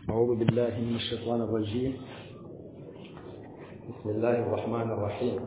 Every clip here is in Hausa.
أعوذ بالله من الشيطان الرجيم بسم الله الرحمن الرحيم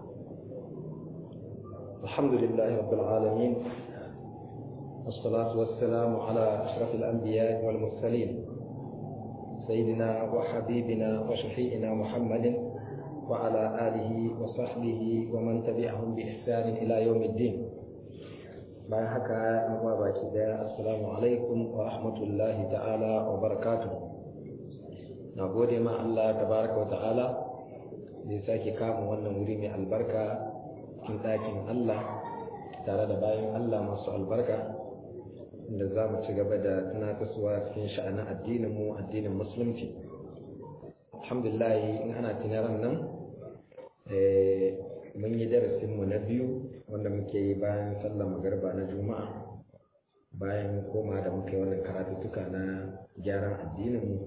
الحمد لله رب العالمين والصلاة والسلام على أشرف الأنبياء والمرسلين سيدنا وحبيبنا وشفيعنا محمد وعلى آله وصحبه ومن تبعهم بإحسان إلى يوم الدين bayan haka yan uwa baki daya assalamu alaikum wa rahmatullahi ta'ala wa barakatuh na gode ma Allah tabaraka wa ta'ala da ya sake kama wannan wuri mai albarka cikin ɗakin Allah tare da bayan Allah masu albarka da za mu ci gaba da tunatarwa cikin sha'anin addinin mu addinin musulunci alhamdulillah in ana tunaran nan mun yi darasinmu na biyu wanda muke yi bayan sallar magarba na juma'a bayan koma da muke wannan karatuttuka na gyaran addininmu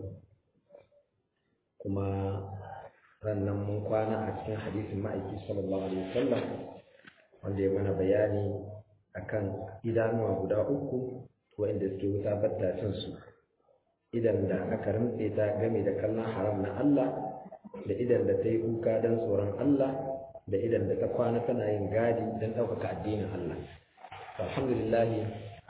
kuma rannan mun kwana a cikin hadisin ma'aiki sallallahu alaihi wasallam wanda ya mana bayani akan idanuwa guda uku wanda suke wuta battacin su idan da aka rantse ta game da kallon haram na Allah da idan da ta yi kuka don tsoron Allah da idan da ta kwana tana yin gadi don ɗaukaka addinin Allah. Alhamdulillahi,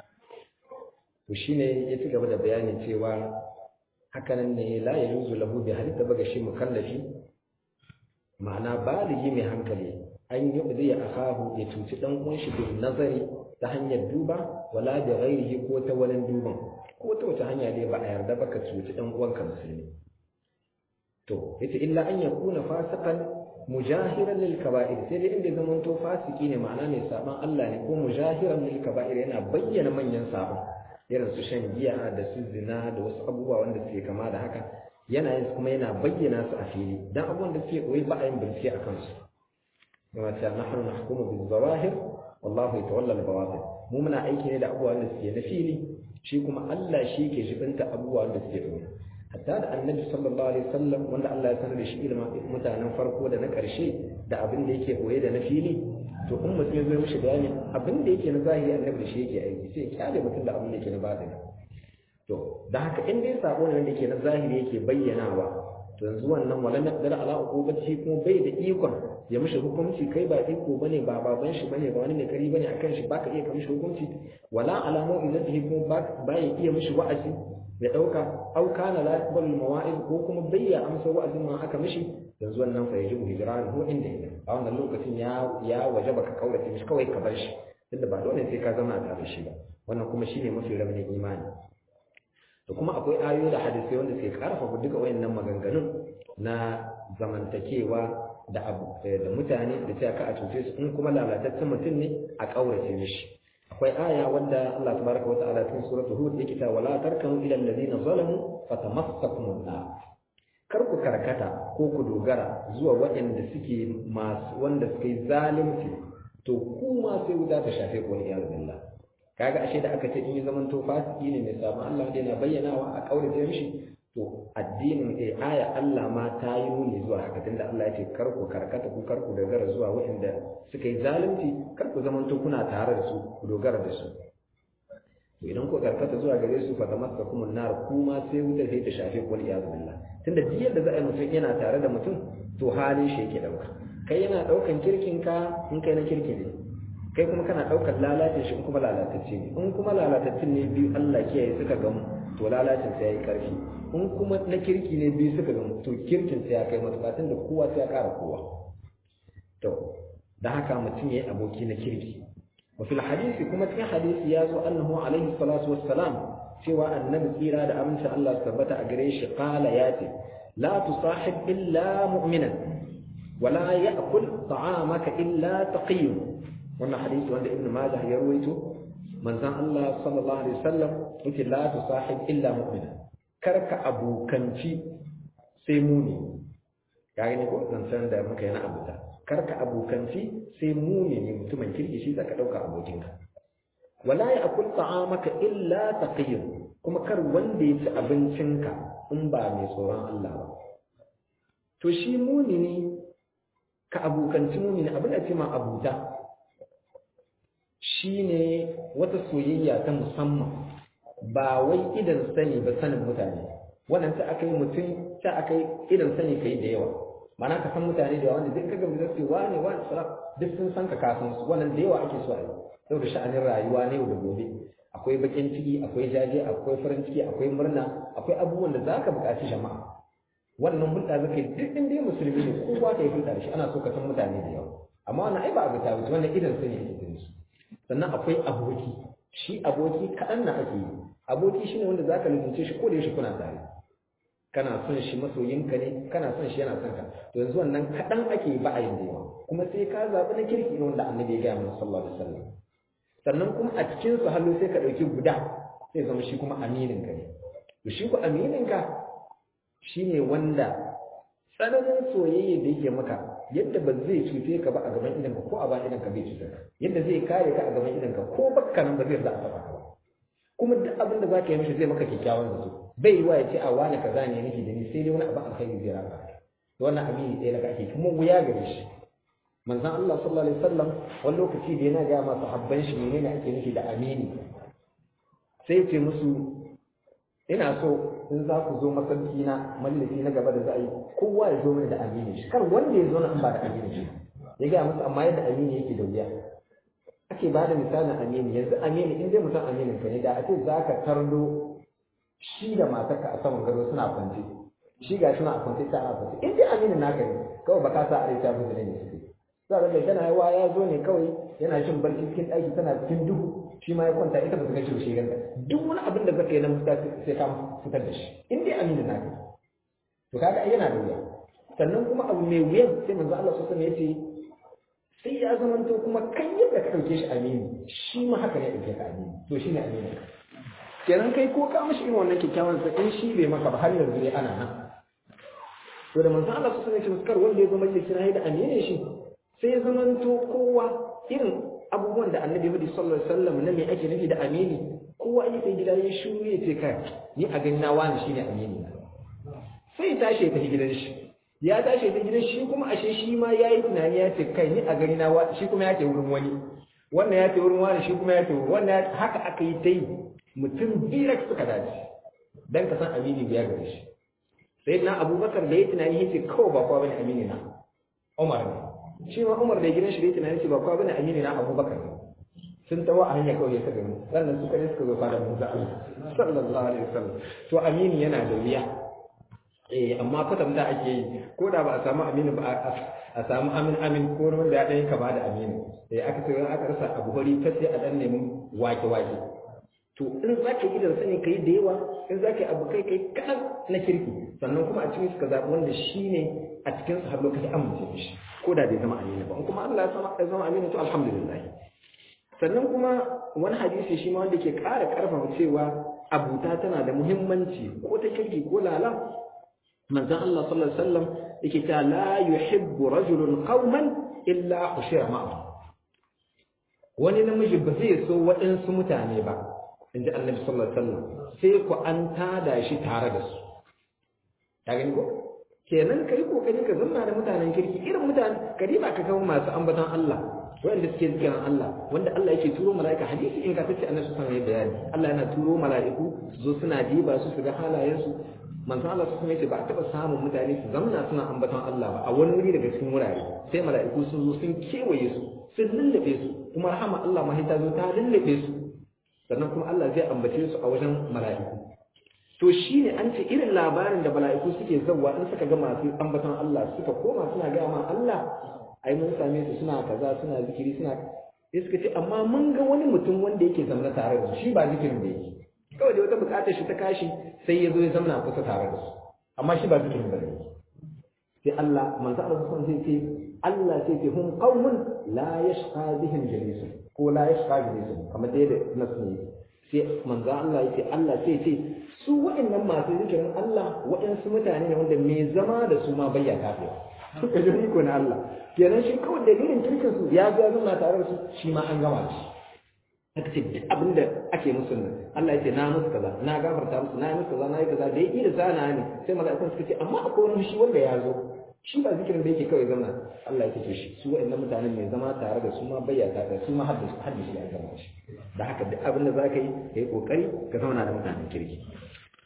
to shi ne ya ci gaba da bayanin cewa hakanan ne la ya yuzu lahu bi halitta baga shi mukallafi ma'ana baligi mai hankali an yi zai ya akahu ya cuci dan uwan shi bin nazari ta hanyar duba wala da ghairihi ko ta wani duban ko ta wata hanya dai ba a yarda ba ka cuci dan uwanka musulmi to yace illa an yakuna fasikan mujahiran lil kaba'ir sai dai inda zaman to fasiki ne ma'ana ne saban Allah ne ko mujahiran lil kaba'ir yana bayyana manyan saban irin su shan giya da su zina da wasu abubuwa wanda suke kama da haka yana yin kuma yana bayyana su a fili dan abubuwan da suke koyi ba a yin bincike a kansu kuma ta nahnu nahkumu bil zawahir wallahu yatawalla al bawatin mu muna aiki ne da abubuwan da suke na fili shi kuma Allah shi ke jibinta abubuwan da suke koyi hatta da annabi sallallahu alaihi wasallam wanda Allah ya sanar da shi ilimin mutanen farko da na ƙarshe da abin da yake koye da na fili to in mutum ya zo mishi bayani abin da yake na zahiri annabi da shi yake aiki sai ya kyale mutum da abin da yake na batini to da haka in dai sabo ne wanda yake na zahiri yake bayyanawa to yanzu wannan wala naqdar ala uqubati kuma bai da ikon ya mishi hukunci kai ba iko bane ba baban shi bane ba wani mai kari bane akan shi baka iya mishi hukunci wala ala mu'izatihi kuma ba ya iya mishi wa'azi ya ɗauka au kana la yaqbalu al-mawa'iz ko kuma bayya amsa wa'azin ma aka mishi yanzu wannan fa yajibu hijran hu inda yake a wannan lokacin ya ya wajaba ka kaurace mishi kawai ka bar shi tunda ba dole sai ka zama tare da shi ba wannan kuma shine mafi raunin imani da kuma akwai ayoyi da hadisai wanda suke karfafa duka wayannan maganganun na zamantakewa da abu da mutane da cewa ka a cuce su in kuma lalataccen mutum ne a kaurace mishi akwai aya wanda Allah tabaraka wa ta'ala cikin suratul hud yake ta wala tarkanu ila alladhina zalamu fatamassakum nar kar ku karkata ko ku dogara zuwa waɗanda suke masu wanda suke zalunci to ku ma sai wuta ta shafe ku wani iyaz billah kaga ashe da aka ce in yi zaman to fasiki ne mai sabon Allah da yana bayyanawa a kaurace mishi to addinin eh aya Allah ma ta yi nuni zuwa haka tunda Allah ya ce kar ku karkata ku kar ku dogara zuwa waɗanda suka yi zalunci kar ku zamanto kuna tare da su ku dogara da su to idan ku karkata zuwa gare su fa tamassakum an-nar kuma sai wuta sai ta shafe ku wal iyaz billah tunda duk yadda za a yi mutum yana tare da mutum to halin shi yake dauka kai yana daukan kirkin ka in kai na kirki ne kai kuma kana daukar lalacin shi in kuma lalatacce ne in kuma lalataccen ne biyu Allah kiyaye suka gamu to lalacin sai yayi karfi in kuma na kirki ne biyu suka gamu to kirkin sai ya kai matuƙa tunda kowa sai ya ƙara kowa to da haka mutum yayi aboki na kirki وفي الحديث كما في حديث يازو أنه عليه الصلاة والسلام سوى النبي سيرا دا أمن شاء الله ثبت أجريش قال ياتي لا تصاحب إلا مؤمنا ولا يأكل طعامك إلا تقي وانا حديث عند ابن ماجه يرويته من زان الله صلى الله عليه وسلم قلت لا تصاحب إلا مؤمنا كرك أبو كنتي سيموني يعني نقول زنسان دا مكينا أبو تا karka abokanci sai mumini mutumin kirki shi zaka dauka abokinka wala ya akul ta'amaka illa taqiyyun kuma kar wanda ya ci abincinka in ba mai tsoron Allah ba to shi mumini ka abokanci mumini abin da ce ma abuta shine wata soyayya ta musamman ba wai idan sani ba sanin mutane wannan ta aka yi mutum ta aka yi irin sani kai da yawa mana ka san mutane da yawa wanda duk kaga mutum sai wane wane sara duk sun san ka kafin su wannan da yawa ake so a yi saboda sha'anin rayuwa na yau da gobe akwai bakin ciki akwai jaje akwai farin ciki akwai murna akwai abubuwan da za ka buƙaci jama'a wannan hulɗa zaka yi duk inda ya musulmi ne kowa ka yi hulɗa da shi ana so ka san mutane da yawa amma wannan ai ba abu ta wuce wannan irin sani ake gani su sannan akwai aboki shi aboki kaɗan na ake yi aboki shine wanda zaka lubunce shi ko da yaushe kuna tare kana son shi masoyinka ne kana son shi yana son ka to yanzu wannan kaɗan ake ba a yin da yawa kuma sai ka zaɓi na kirki ne wanda annabi ya gaya mana sallallahu alaihi wasallam sannan kuma a cikin su hallo sai ka ɗauki guda sai zama shi kuma aminin ka ne to shi ku aminin ka shine wanda tsananin soyayya da yake maka yadda ba zai cuce ka ba a gaban idanka ko a bayan idanka bai cutar ka yadda zai kare ka a gaban idanka ko bakka nan ba zai za a taba ka ba kuma duk abin da zaka yi mishi zai maka kyakkyawan zato bai yi wa ya ce a wani kaza ne nake da ni sai dai wani abu alkhairi zai raka to wannan amini ɗaya daga ake kuma wuya gare shi manzon Allah sallallahu alaihi wasallam wani lokaci da yana ga masu habban shi menene ake nufi da amini sai ya ce musu ina so in za ku zo masarki na mallaki na gaba da za a yi kowa ya zo mini da amini shi kar wanda ya zo na in ba da amini shi ya gaya musu amma yadda amini yake da wuya ake ba da misalin amini yanzu amini in dai mutum aminin ka ne da a ce za ka tardo shi da matarka a saman gado suna kwance shi ga shi na a kwance ta a kwance in dai aminin naka ne kawai ba ka sa a rai ta buzu ne suke za ka ga tana yawa ya zo ne kawai yana shin barci cikin ɗaki tana cikin duhu shi ma ya kwanta ita ba ta gaci shi ganta duk wani abin da zaka yi na musta sai ka fitar da shi in dai aminin naka to kaga ai yana da wuya sannan kuma abu mai wuyan sai manzo Allah sallallahu alaihi wasallam yace sai ya zamanto kuma kan yadda ka dauke shi amini shi ma haka ne dauke ka amini to shine amini kenan kai ko ka mishi irin wannan kyakkyawan sa in shi bai maka ba har yanzu ne ana nan to da manzo Allah sallallahu alaihi wasallam yace wanda ya zama majalisi na da amini shi sai ya zamanto kowa irin abubuwan da annabi Muhammad sallallahu alaihi wasallam na me ake nufi da amini kowa ya sai gida ya shiru ya ce kai ni a gani na wani shine amini na sai ya tashi ya tafi gidan shi ya tashi ta gidan shi kuma ashe shi ma ya yi tunani ya ce kai ni a gani na shi kuma ya ce wurin wani wannan ya ce wurin wani shi kuma ya ce wannan haka aka yi ta yi mutum biyar suka dace dan ka san amini biya gare shi sai na abubakar da ya tunani ya ce kawai ba kowa bane amini na umar ne shi ma umar da gidan shi da ya tunani ya ce ba kowa bane amini na abubakar ne sun tawo a hanya kawai ya ta gani sannan suka ne suka zo fara musa Allah sallallahu alaihi wasallam to amini yana da wuya eh amma kwatanta ake yi ko da ba a samu aminu ba a samu amin amin ko wanda ya ɗanyi kama da aminu eh aka ce aka rasa abu bari ta sai a ɗan nemi wake wake to in za ka yi idan sani ka yi da yawa in za ka yi abu kai kai kaɗan na kirki sannan kuma a cikin suka zaɓi wanda shi ne a cikin su har lokaci amince mishi ko da bai zama aminu ba in kuma Allah ya zama aminu to alhamdulillah sannan kuma wani hadisi shi ma wanda ke ƙara ƙarfafa cewa abuta tana da muhimmanci ko ta kirki ko lala manzon Allah sallallahu alaihi wasallam yake ta la yuhibbu rajulun qauman illa ushira ma'ahu wani namiji ba zai so waɗansu mutane ba inji annabi sallallahu alaihi wasallam sai ku an tada shi tare da su ka gani ko kenan kai kokari ka zanna da mutanen kirki irin mutane ka ba ka kawo masu ambaton Allah wanda suke zikirin Allah wanda Allah yake turo mala'ika hadisi in ka tace annabi sallallahu alaihi bayani Allah yana turo mala'iku su zo suna diba su su ga halayensu manzo Allah su kuma yace ba a taba samun mutane su zamna suna ambaton Allah ba a wani wuri daga cikin wurare sai mala'iku sun zo sun kewaye su sun lullube su kuma rahama Allah ma ta zo ta lullube su sannan kuma Allah zai ambace su a wajen mala'iku to shine an ce irin labarin da mala'iku suke zawwa in suka ga masu ambaton Allah suka koma suna ga ma Allah ai mun same su suna kaza suna zikiri suna sai suka ce amma mun ga wani mutum wanda yake zamna tare da su shi ba zikirin da yake kawai da wata bukatar shi ta kashi sai ya zo ya zamna kusa tare da su amma shi ba zikirin da yake sai Allah manzo Allah sun sai ce Allah sai ce hum qaumun la yashqa bihim jalisun ko la yashqa jalisun kamar da yadda nasu ne sai manzo Allah yace Allah sai ce su wa'annan masu zikirin Allah wa'ansu mutane ne wanda me zama da su ma bayya kafiya suka ji iko na Allah kenan shi kawai dalilin kirkin su ya ga zama tare da su shi ma an gama da shi aka ce duk abin da ake musu nan Allah ya ce na musu kaza na gafarta musu na yi musu kaza na yi kaza da ya da zana ne sai mala'ikun suka ce amma akwai wani shi wanda ya zo shi ba zikirin da yake kawai zama Allah ya ce shi su wa'annan mutanen mai zama tare da su ma bayyana da su ma haddace haddace ya gama shi da haka duk abin da zaka yi kai kokari ka zauna da mutanen kirki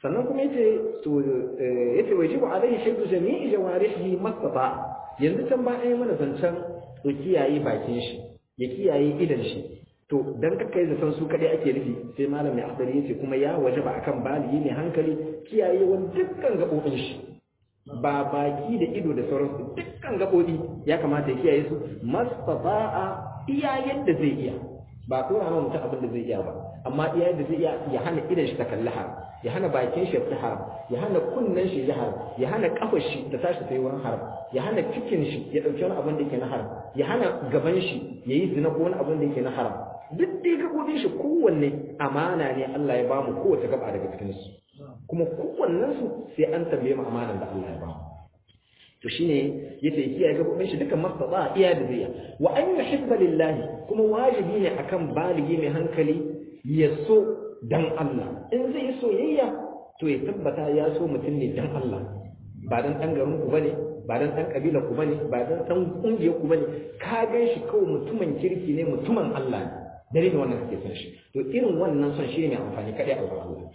sannan kuma yace to yace wajibu alaihi shaddu jami'i jawarihi mastata yanzu can ba ai mana zancen to kiyaye bakin shi ya kiyaye idan shi to dan ka kai zaton su kadai ake nufi sai malam mai akhdari yace kuma ya wajaba akan baligi ne hankali kiyaye wani dukkan gabobin shi ba baki da ido da sauransu dukkan gabobi ya kamata ya kiyaye su mastata'a iya yadda zai iya ba tura ma mutum abin da zai iya ba amma iya yadda zai iya ya hana idan shi ta kalli haram ya hana bakin shi ta haram ya hana kunnen shi ya haram ya hana kafar shi ta tashi ta yi wurin haram ya hana cikin shi ya dauki wani abin da yake na haram ya hana gaban shi ya yi zina ko wani abin da yake na haram duk dai gabobin shi kowanne amana ne Allah ya bamu kowace gaba daga cikin su kuma kowannen su sai an tambaye mu amanan da Allah ya bamu to shine yace kiyaye gabobin shi dukan mastata iya da zai wa an yuhibba lillahi kuma wajibi ne akan baligi mai hankali ya so dan Allah in zai soyayya to ya tabbata ya so mutum ne dan Allah ba dan dan garin ku bane ba dan dan kabila ku bane ba dan dan kungiyar ku bane ka gan shi kawai mutumin kirki ne mutumin Allah ne dare da wannan kake son shi to irin wannan son shi ne mai amfani kadai a wurin Allah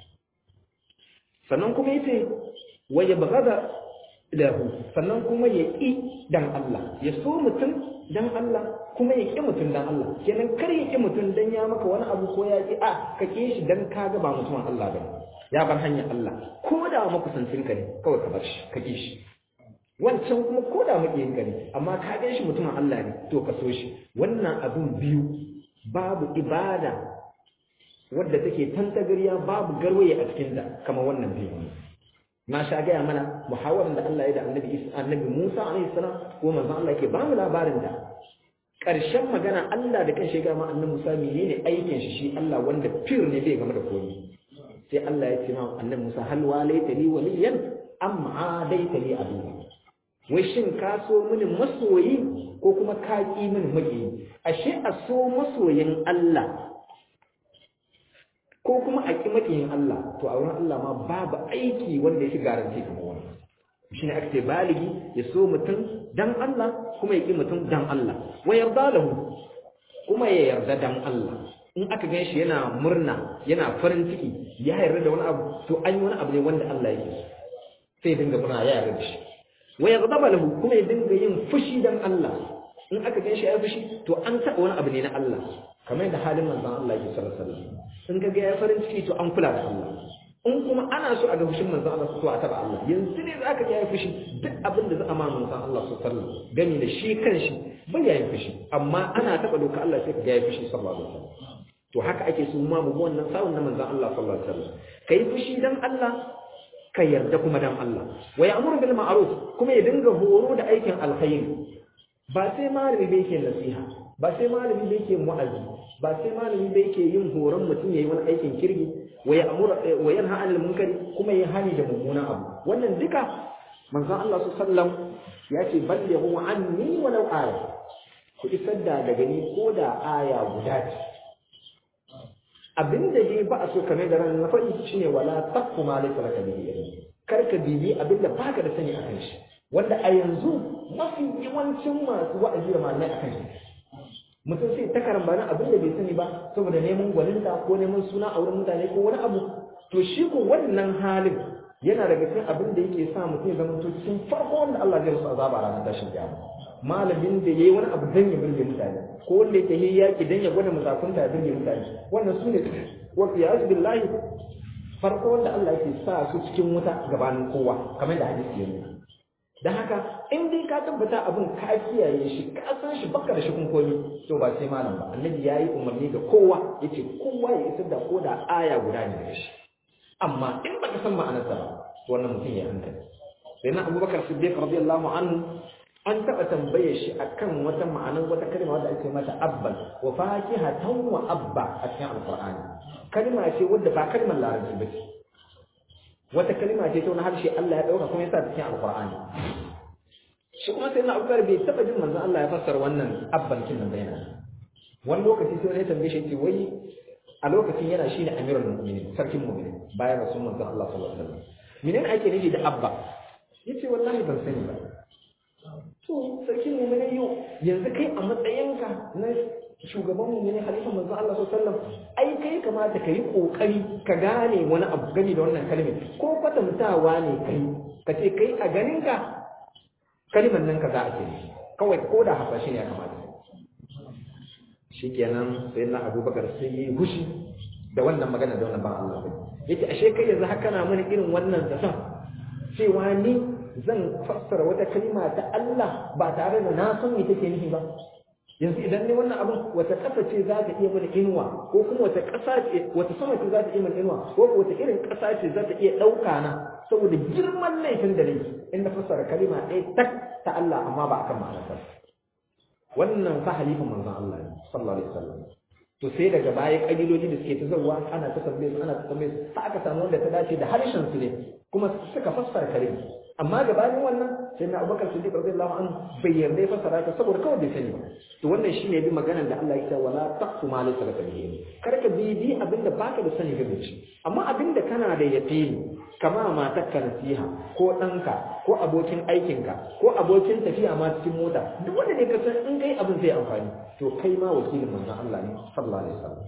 sannan kuma yace wa yabghada lahu sannan kuma ya ƙi dan Allah ya so mutum dan Allah kuma ya ƙi mutum dan Allah kenan kar ya ƙi mutum dan ya maka wani abu ko ya ƙi a ka ƙi shi dan ka ga ba mutumin Allah ba ya bar hanyar Allah ko da makusancin ka ne kawai ka bar shi ka ƙi shi wancan kuma ko da maƙiyin ka ne amma ka gan shi mutumin Allah ne to ka so shi wannan abun biyu babu ibada wadda take tantagariya babu garwaye a cikinta kamar wannan biyu na sha gaya mana muhawarar da Allah ya da annabi Isa annabi Musa alaihi salam ko manzon Allah yake ba mu labarin da ƙarshen magana Allah da kanshi ga ma annabi Musa menene aikin shi shi Allah wanda fir ne bai game da komai sai Allah ya ce ma annabi Musa hal walaita li waliyan am adaita li aduwa wai shin ka so mini masoyi ko kuma ka ki mini maƙiyi ashe a so masoyin Allah ko kuma a ƙi maƙiyin Allah to a wurin Allah ma babu aiki wanda ya fi garanti kamar wannan shi ne aka ce baligi ya so mutum dan Allah kuma ya ƙi mutum dan Allah wa yarda lahu kuma ya yarda dan Allah in aka gan shi yana murna yana farin ciki ya yarda da wani abu to an yi wani abu ne wanda Allah yake so sai dinga murna ya yarda da shi wa yarda lahu kuma ya dinga yin fushi dan Allah in aka gan shi ya fushi to an taɓa wani abu ne na Allah kamar yadda halin manzon Allah yake sallallahu alaihi wasallam in ga ya farin ciki to an kula da Allah in kuma ana so a ga fushin manzon Allah to a taba Allah yanzu ne zaka ga ya fushi duk abin da za a ma manzon Allah sallallahu alaihi wasallam gani da shi kanshi bai yayin fushi amma ana taba doka Allah sai ka ga ya fushi sallallahu alaihi wasallam to haka ake so ma mu wannan sawun na manzon Allah sallallahu alaihi wasallam kai fushi dan Allah ka yarda kuma dan Allah wa ya'muru bil ma'ruf kuma ya dinga horo da aikin alkhairi ba sai malami bai ke nasiha ba sai malami bai ke mu'azzi ba sai malami bai ke yin horon mutum yayi wani aikin kirgi wa ya'muru wa yanha 'anil munkari kuma ya hani da mummunan abu wannan duka manzon Allah sallallahu ya ce ballighu anni walau aya ku isar da daga ni ko da aya guda ce abinda dai ba a so kamar da ran na faɗi shine wala taqfu ma laysa laka bihi ilm kar ka bibi abinda baka da sani akan shi wanda a yanzu mafi yawancin masu wa'azi da malamai akan shi mutum sai ta karambana abin da bai sani ba saboda neman gwaninta ko neman suna a wurin mutane ko wani abu to shi ko wannan halin yana daga cikin abin da yake sa mutum ya zama to cikin farko wanda Allah zai musu azaba a ranar tashin kiyama malamin da yayi wani abu dan ya burge mutane ko wanda yake yi yaki dan ya gwada musafunta ya burge mutane wannan sune wa qiyas billahi farko wanda Allah yake sa su cikin wuta gabanin kowa kamar da hadisi ya nuna dan haka in dai ka tabbata abin ka kiyaye shi ka san shi baka da shi kun komi to ba sai malam ba annabi yayi umarni ga kowa yace kowa ya isar da koda aya guda ne da shi amma in baka san ma'anarsa ba to wannan mutum ya hankali sai na Abubakar Siddiq radiyallahu anhu an taɓa tambaye shi akan wata ma'anar wata kalma wadda ake mata abban wa fakihatan wa abba a cikin alqur'ani kalma ce wadda ba kalmar larabci ba ce wata kalma ce ta wani harshe Allah ya ɗauka kuma ya sa cikin alqur'ani shi kuma sai na abubakar bai taɓa jin manzon Allah ya fassara wannan abban kin nan bayana wani lokaci sai wani ya tambaye shi ce wai a lokacin yana shi ne amirul mu'minin sarkin mu'minin bayan rasul manzon Allah sallallahu alaihi wasallam menene ake nufi da abba yace wallahi ban sani ba to sarkin mu'minin yau yanzu kai a matsayinka na shugaban mu ne halifan manzon Allah sallallahu alaihi wasallam ai kai kamata ka yi kokari ka gane wani abu gani da wannan kalmar ko kwatantawa ne kai ka ce kai a ganin ka kalmar nan ka za a ce kawai ko da haka shi ne ya kamata shikenan sai na Abubakar sai yi hushi da wannan magana da wannan ban Allah bai yace ashe kai yanzu haka na mana irin wannan zaton cewa ni zan fassara wata kalma ta Allah ba tare da na san me take nufi ba yanzu idan ne wannan abin wata ƙasa ce za ta iya mana inuwa ko kuma wata ƙasa ce wata sama ce za ta iya mana inuwa ko wata irin ƙasa ce za ta iya ɗauka na saboda girman laifin da nake in na fassara kalima ɗaya tak ta Allah amma ba akan ma'anarsa wannan fa halifin manzon Allah ne sallallahu alaihi wasallam to sai daga baya kabiloli da suke ta zawwa ana ta tambaye su ana ta tambaye su aka samu wanda ta dace da harshen su ne kuma suka fassara kalima amma gabanin wannan sai na abubakar siddiq radiyallahu anhu bai yarda ya fassara ta saboda kawai bai sani ba to wannan shine bi maganar da Allah ya ce wala taqfu ma laysa laka bihi kar ka bi bi abinda baka da sani game shi amma abinda kana da yaqini kama matarka nasiha ko ɗanka ko abokin aikinka ko abokin tafiya ma cikin mota duk wanda ne ka san in kai abin zai amfani to kai ma wakilin manzon Allah ne sallallahu alaihi wasallam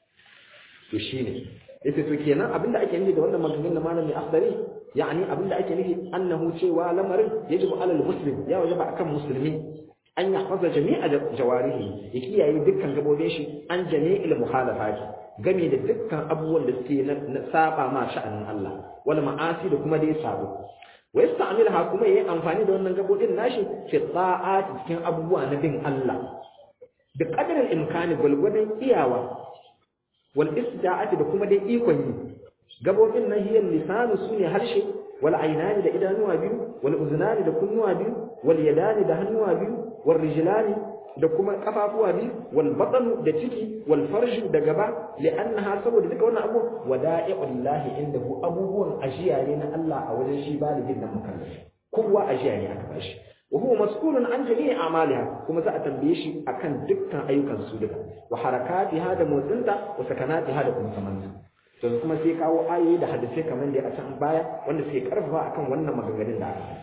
to shine yace to kenan abinda ake nufi da wannan maganganun malami akhdari yani abinda ake nufi annahu cewa lamarin yajibu alal muslim ya wajaba akan musulmi an yahfaza jami'a jawarihi ya kiyaye dukkan gabobin shi an jami'il muhalafati game da dukkan abubuwan da suke na saba ma sha'anin Allah wal ma'asi da kuma dai sabo wa yasta'milha kuma yayi amfani da wannan gabobin nashi fi ta'ati cikin abubuwa na bin Allah da qadarin imkani gulgudan iyawa wal istida'ati da kuma dai ikon yi gabobin nan hiyan lisanu sune harshe wal ainani da idanuwa biyu wal uzunani da kunnuwa biyu wal yadani da hannuwa biyu wal rijlani da kuma kafafuwa biyu wal batnu da ciki wal farju da gaba li'annaha saboda duka wannan abu wada'i'ul lahi indahu abubuwan ajiya ne na Allah a wajen shi baligin da mukallafi kowa ajiya ne aka bashi wa huwa mas'ulun an jami'i a'maliha kuma za a tambaye shi akan dukkan ayyukan su duka wa harakatiha da motsinta wa sakanatiha da kuma samanta to kuma sai kawo ayoyi da hadisai kamar da a can baya wanda suke karfafa akan wannan maganganun da aka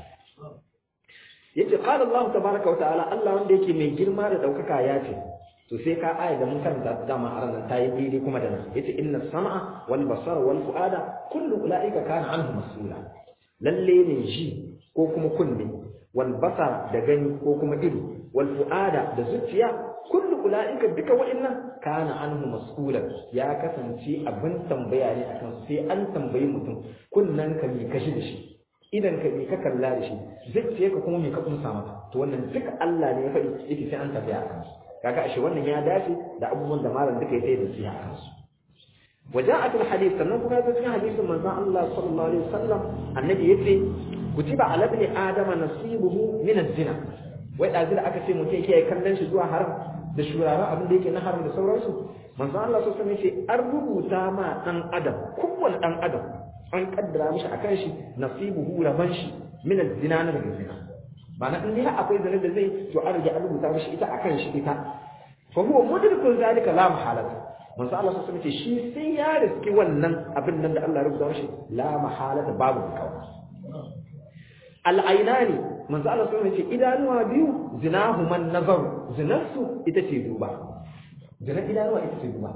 yace qala Allah tabaaraka wa ta'ala Allah wanda yake mai girma da daukaka ya ce to sai ka aya da mun karanta dama a ranar tayi daidai kuma da nan yace inna sam'a wal basara wal fuada kullu ulaika kana anhu mas'ula lalle ne ji ko kuma kunne wal basara da gani ko kuma ido wal fuada da zuciya kullu ulaika duka wa'annan kana anhu mas'ulan ya kasance abin tambaya ne akan sai an tambayi mutum kunnan ka mi kashi da shi idan ka mi ka kalla da shi zuciya ka kuma mi ka kunsa mata to wannan duka Allah ne ya faɗi yake sai an tambaya akan su kaga ashe wannan ya dace da abubuwan da malam duka ya sai da siya akan su وجاءت الحديث sannan kuma yazo cikin hadisin manzon Allah sallallahu alaihi wasallam annabi yace kutiba ala ibn adam nasibuhu min az-zina wai dazu da aka ce mutum yake kallon shi zuwa haram da shuraren abin da yake na haram da sauransu manzon Allah sallallahu alaihi wasallam yace an rubuta ma dan adam kowanne dan adam an kaddara mishi akan shi nasibuhu raban shi min az-zina na daga zina ma'ana in dai akwai zina da zai to an rage an rubuta mishi ita akan shi ita fa huwa mudrikun zalika la mahalata manzo Allah sun ce shi sai ya riski wannan abin nan da Allah ya rubuta mishi la mahalata babu kawai al-ainani manzo Allah sun ce idanuwa biyu zinahu man nazar zinarsu ita ce duba zinar idanuwa ita ce duba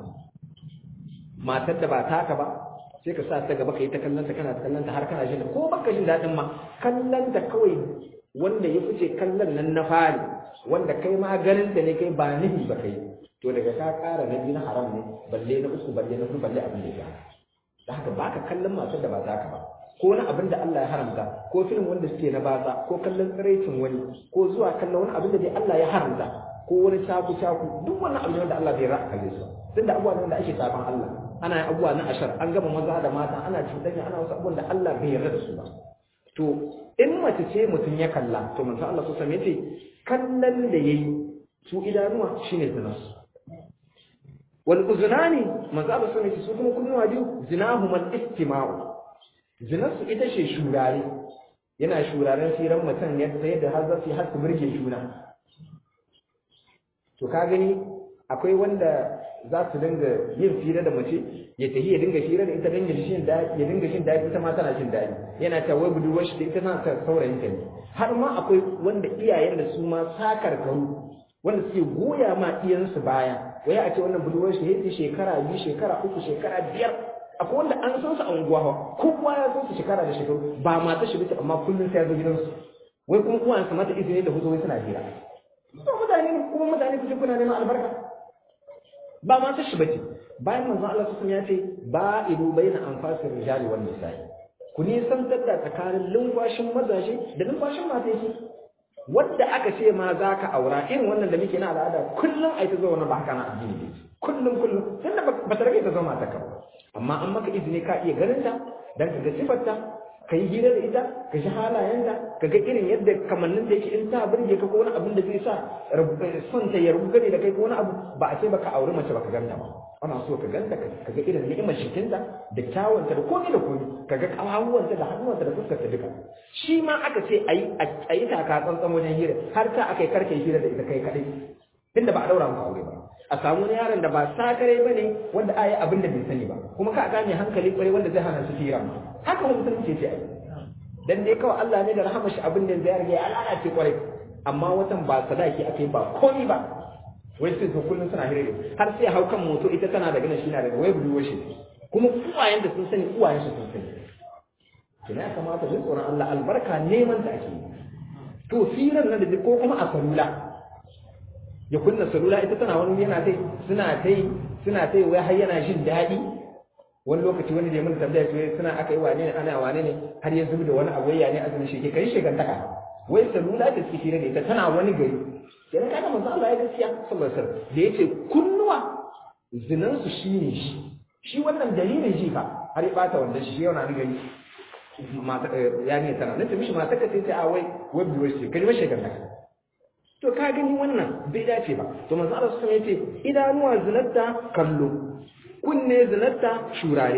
matar da ba taka ba sai ka sa ta gaba kai ta kallanta kana ta kallanta har kana jin ko baka jin dadin ma kallanta kawai wanda ya fice kallon nan na fari wanda kai ma ganin da ne kai ba nihi ba kai to daga ka ƙara na biyu na haram ne balle na uku balle na huɗu balle abin da ya da haka baka kallon matar da ba taka ba ko na abin da Allah ya haramta ko film wanda suke na baza ko kallon tsiraicin wani ko zuwa kallon wani abin da dai Allah ya haramta ko wani caku caku duk wannan abin da Allah bai ra'a kalle su tunda abubuwa ne da ake saban Allah ana yin abubuwa na ashar an gama maza da mata ana cuɗanya ana wasu abubuwan da Allah bai yarda da su ba to in mace ce mutum ya kalla to manzo Allah sosai yace kallon da yayi su idanuwa shine zinarsu wal uzunani manzo Allah sun ce su kuma kunnuwa biyu zinahum al istima'u zinarsu ita ce shurare yana shuraren firan mutum yadda yadda har zasu har su burge juna to ka gani akwai wanda za su dinga yin fira da mace ya tafi ya dinga fira da ita dinga shin daɗi ya dinga shin daɗi ita ma tana jin daɗi yana ta wai budurwar shi ita tana ta saurayin ta ne har ma akwai wanda iyayen da su ma sakar karu wanda suke goya ma iyansu baya wai a ce wannan budurwar shi yake shekara biyu shekara uku shekara biyar akwai wanda an san su a unguwa kowa ya san su shekara da shekaru ba mata shi bace amma kullum sai ya zo gidansu wai kuma uwan su mata izini da huzo wai suna hira to mutane kuma mutane kuke kuna neman albarka ba mata shi bace bayan manzon Allah sun ya ce ba idu baina anfasir rijali wan nisa'i ku nisantar da tsakanin lumfashin mazaje da lumfashin mata yake wadda aka ce ma za ka aura irin wannan da muke na al'ada kullum a yi ta zama ba haka na addini ne kullum kullum tunda ba ta rage ta zama ta kaba amma an maka izini ka iya ganin ta dan ka ga sifarta ka yi hira da ita ka ji halayenta ka ga irin yadda kamannin da yake in ta burge ka ko wani abin da zai sa son ta ya rubu gane da kai ko wani abu ba a ce baka auri mace baka ganta ba ana so ka ganta ka ga irin ni'imar jikinta da kyawunta da komai da komai ka ga kawahuwanta da hannuwanta da fuskarta duka shi ma aka ce a yi taka tsantsan wajen hira har ta aka yi karke hira da ita kai kaɗai tunda ba a daura maka aure ba a samu wani yaron da ba sakare ba ne wanda a yi abin da bai sani ba kuma ka gane hankali kwarai wanda zai hana su hira haka mutum ce ce ai dan dai kawai Allah ne da rahama shi abin da zai rage ya lalace kwarai amma watan ba sadaki ake ba komai ba wai sai to kullun suna hira har sai hau kan moto ita tana daga nan shi na daga wai buduwa shi kuma uwayen da sun sani uwayen su sun sani kina ya kamata jin tsoron Allah albarka neman ta ake to firan nan da ko kuma a salula ya kunna salula ita tana wani yana tai suna tai suna tai wai har yana jin daɗi wani lokaci wani da ya mun tambaya to suna aka yi wane ne ana wane ne har ya zubi da wani abu ya ne azumin shi ke kai shegantaka wai salula da suke hira da ita tana wani gari kenan kaga manzo Allah ya gaskiya sallallahu alaihi wasallam da yace kunnuwa zinan su shine shi shi wannan dalilin shi ka har ya bata wanda shi yana ni gari mata ya ne tana nace mishi mata ka ce a wai wai biyo shi kaji mashi ganda to ka gani wannan bai dace ba to manzo Allah sallallahu alaihi wasallam yace idanuwa zinatta kallo kunne zinatta shurare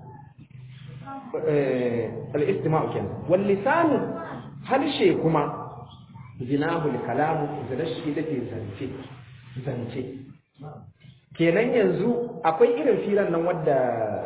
eh al-istima'u kenan wal lisanu harshe kuma zinahul kalamu zina shi take zance zance kenan yanzu akwai irin firan nan wadda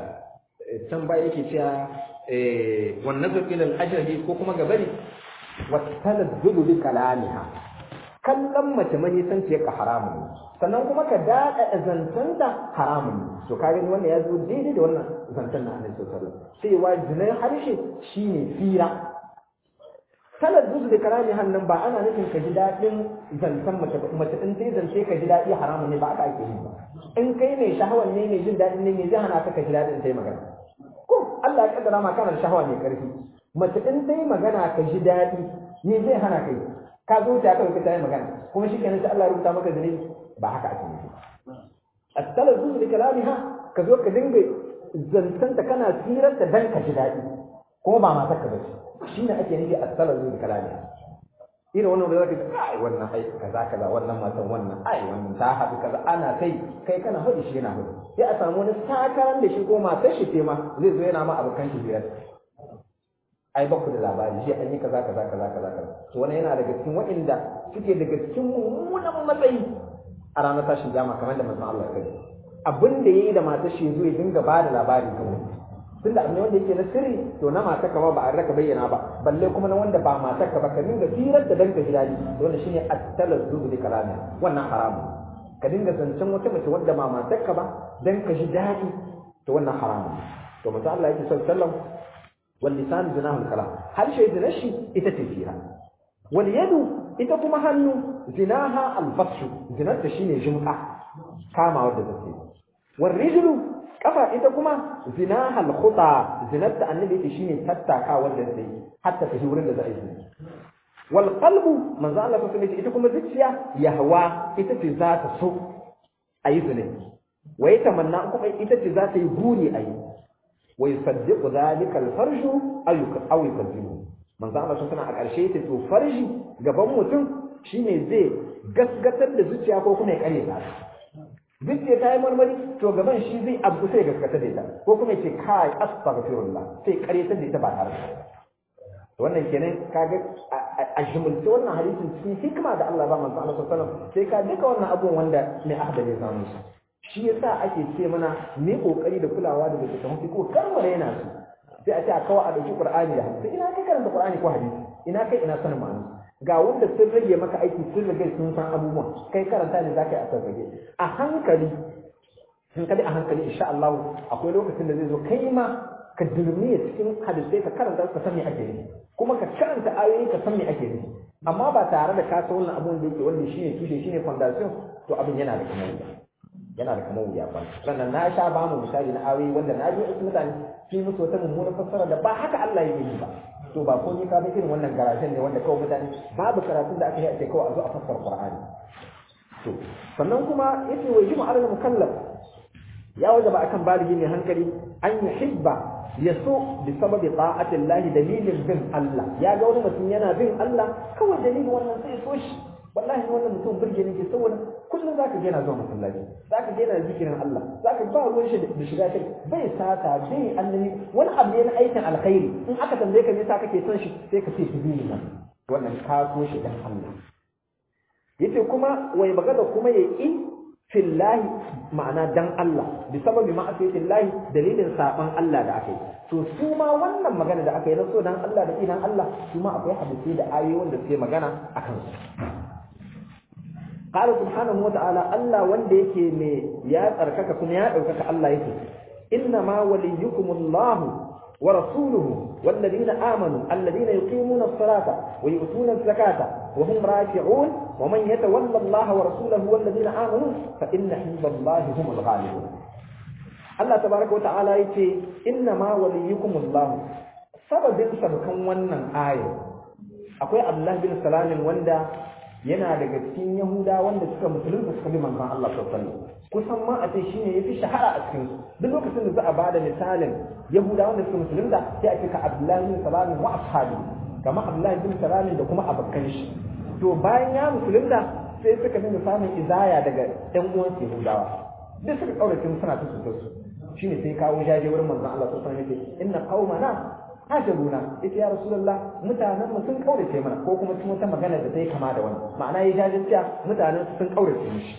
can baya yake cewa wan nazar ila al-ajnabi ko kuma gabari wa talazzudu bi kalamiha kallon mace mani san ce ka haramun sannan kuma ka dada zantanta haramun to ka gani wannan ya zo daidai da wannan zantan na Annabi sallallahu alaihi wasallam sai wa zinar harshe shine fira talazzuz da kalami hannun ba ana nufin ka ji daɗin zancen mace mace in sai zance ka ji daɗi haramun ne ba aka ake yi ba in kai mai shahawan ne mai jin daɗin ne mai zai hana ka ka ji daɗin sai magana ko Allah ya kaddara ma kana da shahawa mai karfi mace in sai magana ka ji daɗi ne zai hana kai ka zo ta kai ka yi magana kuma shi kenan sai Allah ya rubuta maka zunubi ba haka ake yi at-talazzuz da kalamiha ka zo ka dinga zancenta kana tsirar da dan ka ji daɗi kuma ba matar ka bace shi ne ake nufi as-salazu da kalami irin wannan da zaka ce ai wannan ai kaza kaza wannan matan wannan ai wannan ta haɗu kaza ana kai kai kana hudu shi yana hudu sai a samu wani sakaran da shi ko matar shi ce ma zai zo yana ma abokan shi biyar ai ba ku da labari shi an yi kaza kaza kaza kaza kaza to wannan yana daga cikin waɗanda suke daga cikin mummunan matsayi a ranar tashin jama kamar da manzon Allah ya kai abin da yayi da matar shi zo ya dinga ba da labari ga wani tunda abu ne wanda yake na sirri to na matar ka ba ba a raka bayyana ba balle kuma na wanda ba matar ka ba ka dinga firar da danka gidani wanda shine at-talazzu bi kalami wannan haramun ka dinga zancen wata mace wadda ba matar ka ba dan ka ji daɗi to wannan haramun to mutum Allah yake sallallahu alaihi wasallam wal lisan zinahu kalam harshe zinar shi ita ce fira wal yadu ita kuma hannu zinaha al-batshu zinar ta shine jum'a kama wadda take wal rijlu kafa ita kuma zinaha al-khuta zinatta annabi yake shine tattaka wanda zai hatta ta wurin da za a yi wal qalbu manzo Allah sallallahu alaihi ita kuma zuciya yahwa ita ce za ta so ayi zina wa yatamanna kuma ita ce za ta yi buri ayi wa yusaddiqu dhalika al-farju aw yukazzibu manzo Allah sallallahu a ƙarshe ta to farji gaban mutum shine zai gasgatar da zuciya ko kuma ya kare ta zuciya ta yi marmari to gaban shi zai abu sai gaskata da ita ko kuma ce kai astaghfirullah sai karyatar da ita ba tare da wannan kenan kaga a jumulce wannan hadisin cikin hikima da Allah ba manzo Allah sallallahu alaihi wasallam sai ka duka wannan abun wanda mai ahda ne samu shi shi yasa ake ce mana me kokari da kulawa da littafin fiqh kar mu yana su sai a ce a kawo a dauki qur'ani da hadisi ina kai karanta qur'ani ko hadisi ina kai ina sanin ma'ana ga wanda sun rage maka aiki sun rage sun san abubuwan kai karanta ne zaka yi a sarrage a hankali hankali a hankali insha Allah akwai lokacin da zai zo kai ma ka dirmiya cikin hadisai ka karanta ka san me ake nufi kuma ka karanta ayoyi ka san me ake nufi amma ba tare da ka san wannan abun da yake wanda shine tushe shine foundation to abin yana da kamar yana da kamar wuya ba sannan na sha ba mu misali na ayoyi wanda na ji wasu mutane su musu wata mummunar fassara da ba haka Allah ya yi ba to ba ko ni ka bi irin wannan garajen ne wanda kawai mutane babu karatun da aka yi a ce kawai a zo a fassara Qur'ani to sannan kuma yace wa jimu alal mukallaf ya wajaba akan baligi mai hankali an yuhibba yaso bi sababi ta'ati Allah dalilin bin Allah ya ga wani mutum yana bin Allah kawai dalilin wannan sai so shi wallahi wannan mutum burge ne ke saboda kullum zaka ga yana zuwa masallaci zaka ga yana zikirin Allah zaka ba ruwan shi da shiga kai bai sata bai annabi wani abu ne na aikin alkhairi in aka tambaye ka me yasa kake son shi sai ka ce sabilillah wannan ka so shi dan Allah yace kuma wai magana kuma ya yi fillahi ma'ana dan Allah bi sababi ma'asiyatin lahi dalilin saban Allah da aka yi to su ma wannan magana da aka yi na so dan Allah da inan Allah su ma akwai hadisi da ayoyin da suke magana akan su qala subhanahu wa ta'ala Allah wanda yake me ya tsarkaka kuma ya daukaka Allah yake inna ma waliyukumullahu wa rasuluhu والذين آمنوا الذين يقيمون الصلاة ويؤتون الزكاة وهم راكعون ومن يتولى الله ورسوله والذين آمنوا فإن حزب الله هم الغالبون الله تبارك وتعالى يتي إنما وليكم الله sababin sabkan wannan aya akwai Abdullah bin Salam wanda yana daga cikin Yahuda wanda suka musulunta suka bi manzon Allah sallallahu alaihi wasallam kusan ma a ce shine yafi shahara a cikin duk lokacin da za a bada misalin Yahuda wanda suka musulunta sai a ce ka Abdullah bin Salam wa ashabi kamar Abdullah bin Salam da kuma abokan shi to bayan ya musulunta sai suka dinga samun izaya daga ɗan uwan Yahudawa duk suka kaurace suna ta su shine sai kawo jaje wurin manzon Allah sallallahu alaihi wasallam yace inna qaumana ajaluna yace ya rasulullah mutanen mu sun kaurace mana ko kuma sun wata magana da ta yi kama da wannan ma'ana ya jaje cewa mutanen sun kaurace mishi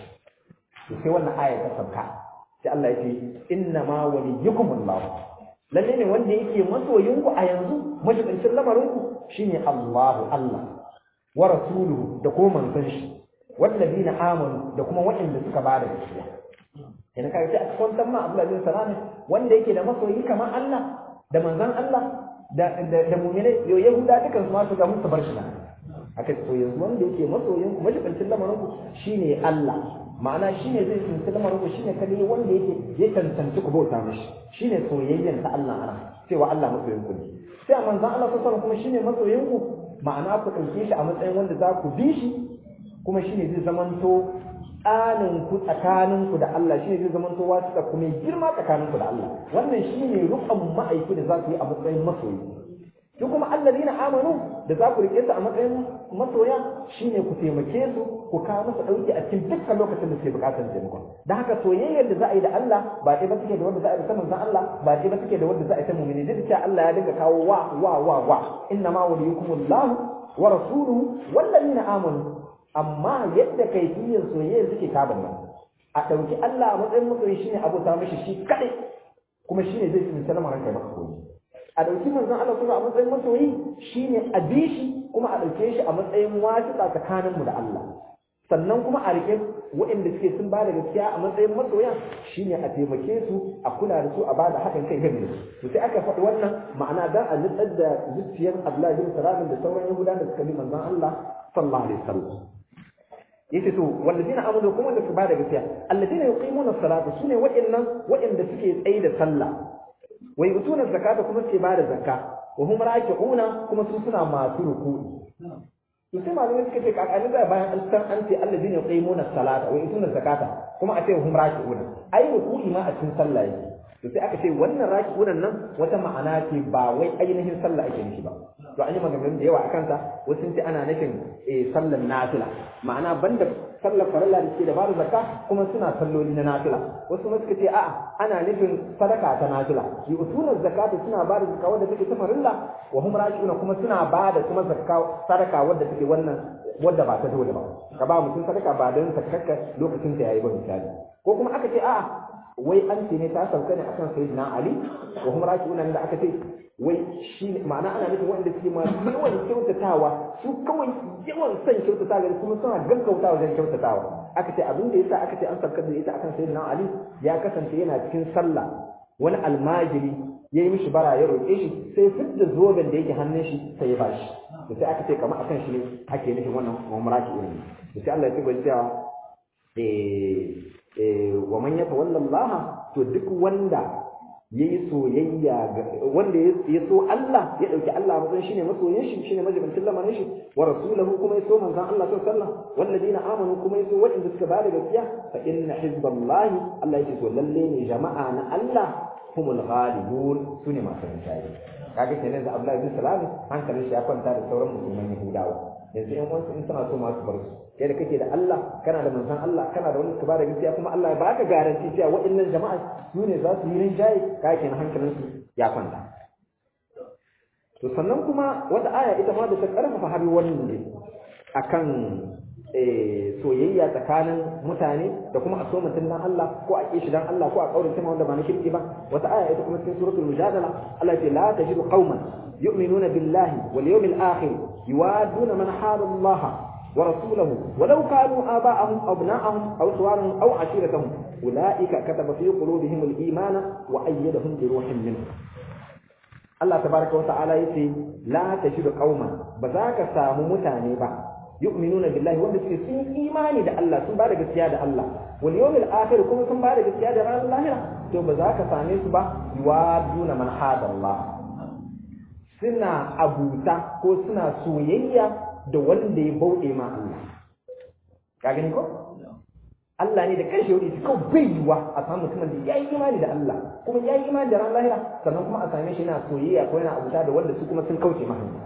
to sai wannan aya ta sabka sai Allah yace inna ma waliyukumullah lalle ne wanda yake masoyinku a yanzu majibincin lamarinku shine Allahu Allah wa rasuluhu da kuma manzon shi wallazina amanu da kuma waɗanda suka bada gaskiya yana kai sai a kwantar ma Abdullah bin Salam wanda yake da masoyi kamar Allah da manzon Allah da da, da mu'minai yo yahuda dukan su ma su ga musu bar shi nan aka to yanzu wanda yake masoyin ku majibincin lamarin ku shine Allah ma'ana shine zai tsinci lamarin ku shine kale wanda yake ya tantance ku bauta mishi shine soyayyen ta Allah ana cewa Allah masoyin ku ne sai manzon Allah sallallahu alaihi kuma shine masoyin ku ma'ana ku ɗauke shi a matsayin wanda za ku bi shi kuma shine zai zamanto tsanin ku tsakanin ku da Allah shine zai zamanto wasu da kuma girma tsakanin ku da Allah wannan shine rukun ma'aiki da za ku yi a matsayin masoyi su kuma alladina amanu da za ku rike su a matsayin masoya shine ku taimake su ku kawo musu dauki a cikin dukkan lokacin da suke bukatar taimako da haka soyayyar da za a yi da Allah ba ɗaya ba take da wanda za a yi da manzon Allah ba ɗaya ba take da wanda za a yi ta mu'mini duk da Allah ya dinga kawo wa wa wa wa inna ma waliyukumullahu wa rasuluhu walladina amanu amma yadda kaifiyar soyayyar suke kaban nan a ɗauki Allah a matsayin masoyi shine abota mishi shi kaɗai kuma shine zai tsinci lamarin kai maka koyi a ɗauki manzon Allah kuma a matsayin masoyi shine a bi shi kuma a ɗauke shi a matsayin wasiƙa tsakanin mu da Allah sannan kuma a rike waɗanda suke sun bada gaskiya a matsayin masoya shine a taimake su a kula da su a bada haɗin kai game su sai aka faɗi wannan ma'ana dan a nutsar da zuciyar Abdullahi bin Salam da sauran Yahudawa da suka bi manzon Allah sallallahu alaihi wasallam yace to wallazina amanu kuma da su bada gaskiya allazina yuqimuna as-salata sune waɗannan waɗanda suke tsaye da sallah wa yutuna zakata kuma suke bada zakka wa hum raki'una kuma su suna masu ruku'i to sai malamai suka ce kakani da bayan an san an ce allazina yuqimuna as-salata wa yutuna zakata kuma a ce hum raki'una ai ruku'i ma a cikin sallah yake to sai aka ce wannan raki'unan nan wata ma'ana ce ba wai ainihin sallah ake nufi ba to an yi maganganu da yawa akan ta wasu sun ce ana nufin eh sallar nafila ma'ana banda sallar farilla da ke da bada zakka kuma suna salloli na nafila wasu ma suka ce a'a ana nufin sadaka ta nafila yi usunan zakata suna bada zakka wadda take ta farilla wa hum raki'una kuma suna bada kuma zakka sadaka wadda take wannan wadda ba ta dole ba ka ba mutum sadaka ba don sakakka lokacin da yayi ba misali ko kuma aka ce a'a wai an ce ne ta sauka ne akan sayyidina ali wa hum raki'una da aka ce wai shi ma'ana ana nufin wanda suke masu yawan kyautatawa su kawai yawan son kyautatawa da kuma suna gaggautawa wajen kyautatawa aka ce abin da yasa aka ce an sabkar da ita akan sayyidina Ali ya kasance yana cikin sallah wani almajiri ya yi mishi bara ya roƙe shi sai fidda zoben da yake hannun shi sai ya bashi to sai aka ce kamar akan shi ne ake nufin wannan umraki irin to sai Allah ya ce bai cewa eh wa man yatawalla Allah to duk wanda yayi soyayya wanda ya so Allah ya dauki Allah a matsayin shine masoyin shi shine majibincin lamarin shi wa rasulahu kuma ya so manzon Allah sallallahu alaihi wasallam walladina amanu kuma ya so waɗanda suka bada gaskiya fa inna hizballahi Allah yake so lalle ne jama'a na Allah humul ghalibun sune masu rinjaye kaga kenan da Abdullahi bin Salam hankalin shi ya kwanta da sauran musulman Yahudawa yanzu in wasu in suna so masu bar su kai da kake da Allah kana da manzon Allah kana da wani ka bada gaskiya kuma Allah ya baka garanti cewa waɗannan jama'a su ne za su yi rinjaye kaga kenan hankalin su ya kwanta to sannan kuma wata aya ita ma da ta karfafa har wannan ne akan soyayya tsakanin mutane da kuma a so mutum dan Allah ko a kishi dan Allah ko a kaurin sama wanda ba na shirki ba wata aya ita kuma cikin suratul mujadala Allah ce la tajidu qauman yu'minuna billahi wal yawmil akhir yuwaduna man hada Allah wa rasulahu walau kanu aba'ahum aw abna'ahum aw suwarahum aw ashiratahum ulaika kataba fi qulubihim al-imana wa ayyadahum bi ruhin minhu Allah tabaraka wa ta'ala yace la tajidu qauman ba za ka samu mutane ba yu'minuna billahi wanda suke sun imani da Allah sun bada gaskiya da Allah wal yawmil akhir kuma sun bada gaskiya da ranar lahira to ba za ka same su ba yuwaduna man hada Allah suna abuta ko suna soyayya da wanda ya bauɗe ma Allah ka gani ko Allah ne da kanshi yau shi kawai bai yiwa a samu mutumin da ya yi imani da Allah kuma ya yi imani da ranar lahira sannan kuma a same shi yana soyayya ko yana abuta da wanda su kuma sun kauce ma hanya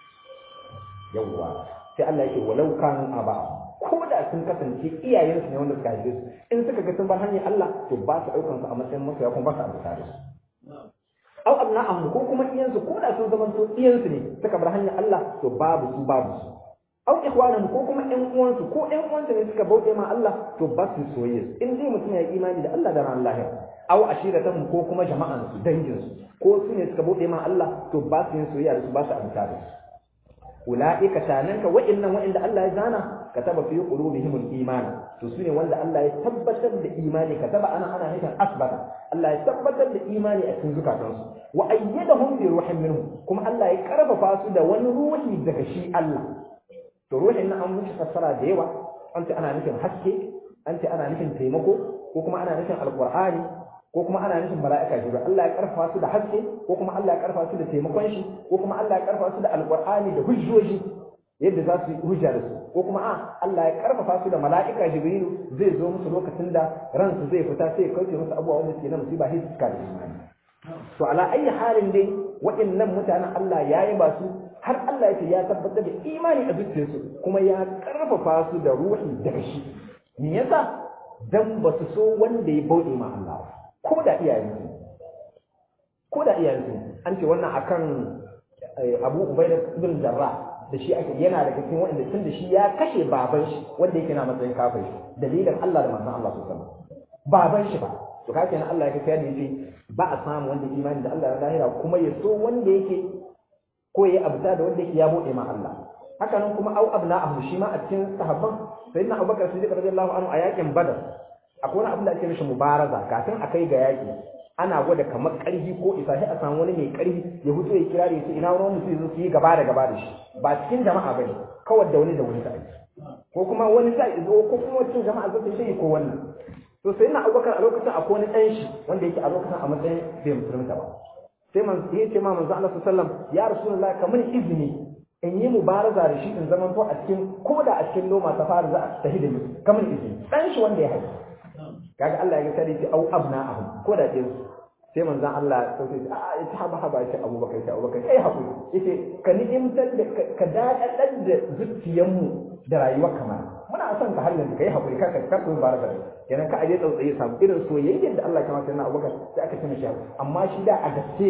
yawwa sai Allah yake walau kanu aba ko da sun kasance iyayensu ne wanda suka haife su in suka ga sun bar hanyar Allah to ba su daukan su a matsayin masoya kuma ba su abuta da su au abna'ahum ko kuma iyansu ko da sun zama to iyansu ne suka bar hanyar Allah to babu su babu su au ikhwanahum ko kuma ƴan uwansu ko ƴan uwansu ne suka bauɗe ma Allah to ba su soyayya in dai mutum ya yi imani da Allah da ran lahira au ashiratan ko kuma jama'an su dangin su ko su ne suka bauɗe ma Allah to ba su yin soyayya da su ba su abuta da su ulaika tananka wa'annan wa'anda Allah ya zana kataba fi qulubihim al-iman to sune wanda Allah ya tabbatar da imani kataba ana ana nufin asbata Allah ya tabbatar da imani a cikin zukatansu wa ayyadahum bi ruhin minhu kuma Allah ya karfafa su da wani ruhi daga shi Allah to ruhin nan an mushi fassara da yawa an ce ana nufin haske an ce ana nufin taimako ko kuma ana nufin alqur'ani ko kuma ana nufin mala'ika jibril Allah ya karfafa su da haske ko kuma Allah ya karfafa su da taimakon shi ko kuma Allah ya karfafa su da alqur'ani da hujjoji yadda za su yi hujja da su ko kuma a Allah ya karfafa su da mala'ika jibril zai zo musu lokacin da ransu zai fita sai ya kauce musu abubuwa wanda suke na musiba sai su kare imani to ala ayi halin dai waɗannan mutanen Allah ya yi ba su har Allah ya ce ya tabbatar da imani a zuciyarsu kuma ya karfafa su da ruhi daga shi me yasa dan ba su so wanda ya bauɗe ma Allah ko da iyayensu ko da iyayensu an ce wannan akan Abu Ubaida ibn Jarrah da shi ake yana da cikin wanda tun da shi ya kashe baban shi wanda yake na matsayin kafiri dalilin Allah da manzon Allah sallallahu alaihi wasallam baban shi ba to kake nan Allah ya kafa ne yace ba a samu wanda imani da Allah da lahira kuma ya so wanda yake ko ya abuta da wanda yake ya bude ma Allah haka nan kuma au abna'ahu shi ma a cikin sahabban sayyidina Abubakar Siddiq radiyallahu anhu a yakin Badar akwai wani abin da ake mishi mubaraza kafin a kai ga yaki ana gwada kamar ƙarfi ko isa sai a samu wani mai ƙarfi ya fito ya kira da ya ce ina wani mutum zo su yi gaba da gaba da shi ba cikin jama'a ba ne kawai da wani da wani sa'i ko kuma wani sa'i zo ko kuma cikin jama'a zo su yi ko wannan to sai na abubakar a lokacin akwai wani ɗan shi wanda yake a lokacin a matsayin bai musulunta ba sai man ya ce ma manzo Allah sallallahu alaihi wasallam ya rasulullahi kamar izini in yi mubaraza da shi in zaman to a cikin ko da a cikin loma ta fara za a tafi da ni kamar izini ɗan shi wanda ya haifi kaga Allah ya kare shi au abna'ahum ko da din sai manzon Allah sai ce a ita haba haba ce Abubakar ce Abubakar kai hakuri yace ka ni'imtar da ka dadadar da zuciyanmu da rayuwar kamar muna son ka halin da kai hakuri kar ka kar ku baraka kenan ka aje tsautsaye samu irin soyayyar da Allah ya kamata na Abubakar sai aka tuna shi amma shi da a gaske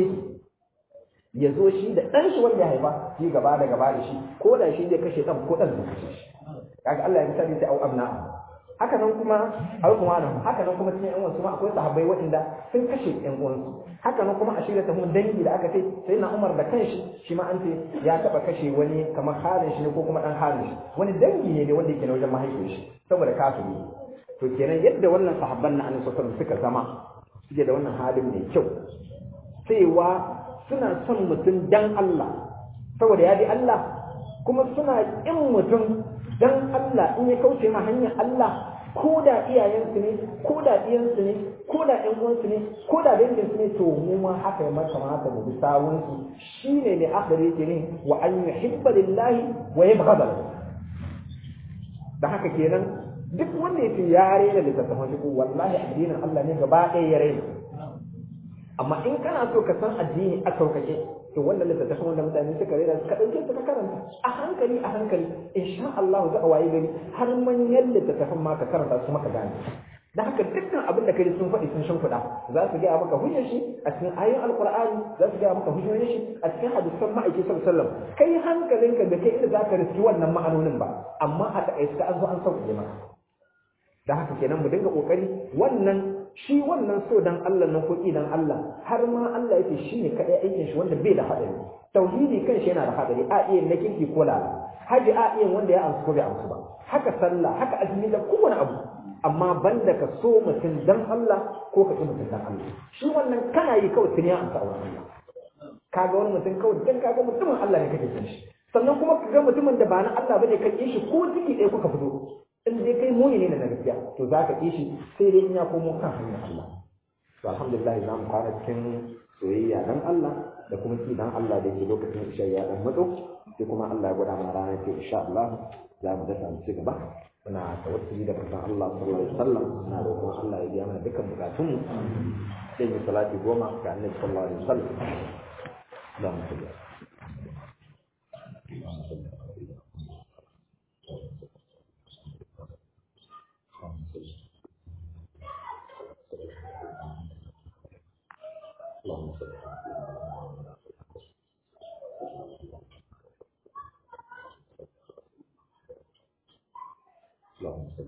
ya zo shi da ɗan shi wanda ya haifa shi gaba da gaba da shi ko da shi zai kashe ɗan ko ɗan zai kashe shi kaga Allah ya misali sai au abna'ahum haka nan kuma alkumanu haka nan kuma cikin yan uwansu ma akwai sahabbai waɗanda sun kashe yan uwansu haka nan kuma a shirya ta dangi da aka ce sai na Umar da kanshi shi ma an ce ya taba kashe wani kamar halin shi ne ko kuma dan halin shi wani dangi ne ne wanda yake na wajen mahaifin shi saboda kafiri to kenan yadda wannan sahabban na annabi sallallahu suka zama suke da wannan halin mai kyau cewa suna son mutum dan Allah saboda ya bi Allah kuma suna ƙin mutum dan Allah in ya kauce ma hanyar Allah ko da iyayensu ne ko da ɗiyansu ne ko da ƴan uwansu ne ko da danginsu ne to mu ma haka ya mata mata mu bi sawunsu shine ne akhiri yake ne wa an yuhibba lillahi wa yabghada lahu da haka kenan duk wanda yake ya rena littattafan shi wallahi addinin Allah ne gaba ɗaya ya rena amma in kana so ka san addini a sauƙaƙe to wannan littattafan wanda mutane suka rera ka ɗauke su ka karanta a hankali a hankali insha Allah za a waye gari har manyan littattafan ma ka karanta su maka gane da haka dukkan abin da kai sun faɗi sun shimfiɗa za su gaya maka hujjar shi a cikin ayoyin alkur'ani za su gaya maka hujjoyin shi a cikin hadisan ma'aiki sallallahu alaihi wasallam kai hankalinka da kai inda za ka riski wannan ma'anonin ba amma a taƙaice an zo an sauƙaƙe maka da haka kenan mu dinga kokari wannan shi wannan so dan Allah nan ko dan Allah har ma Allah yake shine kadai aikin shi wanda bai da hadari tauhidi kan shi yana da hadari a iya na kinki ko lala haji a iya wanda ya amsu ko bai amsu ba haka sallah haka azumi da kowane abu amma banda ka so mutum dan Allah ko ka ki mutum dan Allah shi wannan kana yi kawai tuni ya amsa a wannan Allah kaga wani mutum kawai dan kaga mutumin Allah ne kake son shi sannan kuma ka ga mutumin da ba na Allah bane ka ki shi ko ciki ɗaya kuka fito in dai kai muni ne na gaskiya to za ka shi sai dai in ya komo kan hanyar Allah to alhamdulillah za mu fara cikin soyayya dan Allah da kuma ki dan Allah da ke lokacin isha ya dan matso sai kuma Allah ya gwada mana ranar ce insha Allah za mu dasa mu ci gaba muna tawassuli da manzon Allah sallallahu alaihi wasallam muna roƙon Allah ya biya mana dukkan bukatun mu sai mu salati goma ga Annabi sallallahu alaihi wasallam za mu ci gaba اللهم صل اللهم صل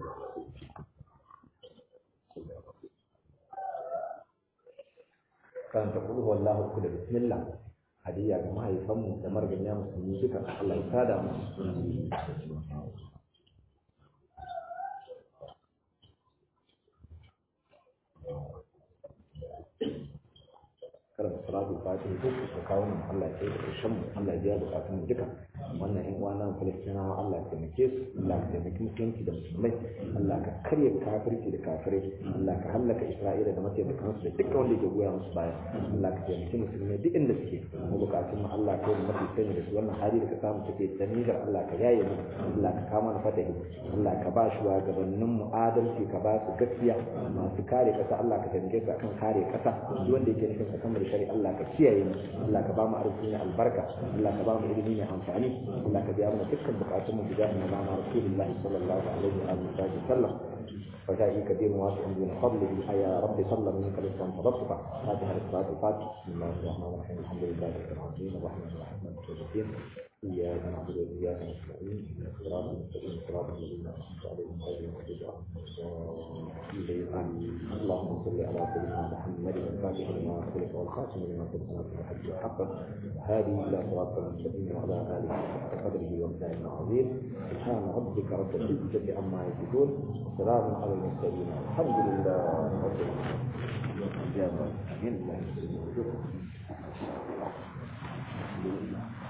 kan ta kulhu wallahu kula bismillah hadiya ga mahaifanmu da marganya musulmi duka Allah ya sada mu karanta salatu fatiha duk su kawo mu Allah ya da karshen mu Allah ya biya bukatun mu duka wannan ƴan uwa nan Falastinawa Allah ya taimake su Allah ya taimaki musulunci da musulmai Allah ka karya kafirci da kafirai Allah ka hallaka Isra'ila da mataimakan su da dukkan wanda ke goya musu baya Allah ka taimaki musulmai duk inda suke mu bukatun mu Allah ka yi mafi sani da su wannan hali da ka samu take da nijar Allah ka yaye mu Allah ka kama na fatahi Allah ka ba shi wa gabanin mu adalci ka ba su gaskiya masu kare kasa Allah ka taimake su akan kare kasa duk wanda yake nufin ka kamar shari'a Allah ka kiyaye mu Allah ka ba mu arziki mai albarka Allah ka ba mu ilimi mai amfani Allah ka biya mana dukkan bukatun mu bi jahi na Rasulullah sallallahu alaihi wa sallam فجاء كبير واسع من فضله يا رب صلى منك رزقا فضبطك فاتحة الصلاة الفاتحة بسم الله الرحمن الرحيم الحمد لله رب العالمين الرحمن الرحيم مالك يوم الدين إياك نعبد وإياك نستعين اهدنا الصراط المستقيم صراط الذين أنعمت عليهم غير المغضوب عليهم اللهم صل على سيدنا محمد الفاتح لما خلق والخاتم لما سبق ناصر الحج حقا هذه إلى صراط المستقيم وعلى آله حق قدره ومثال عظيم سبحان ربك رب العزة عما يصفون وسلام على المرسلين الحمد لله رب العالمين الحمد لله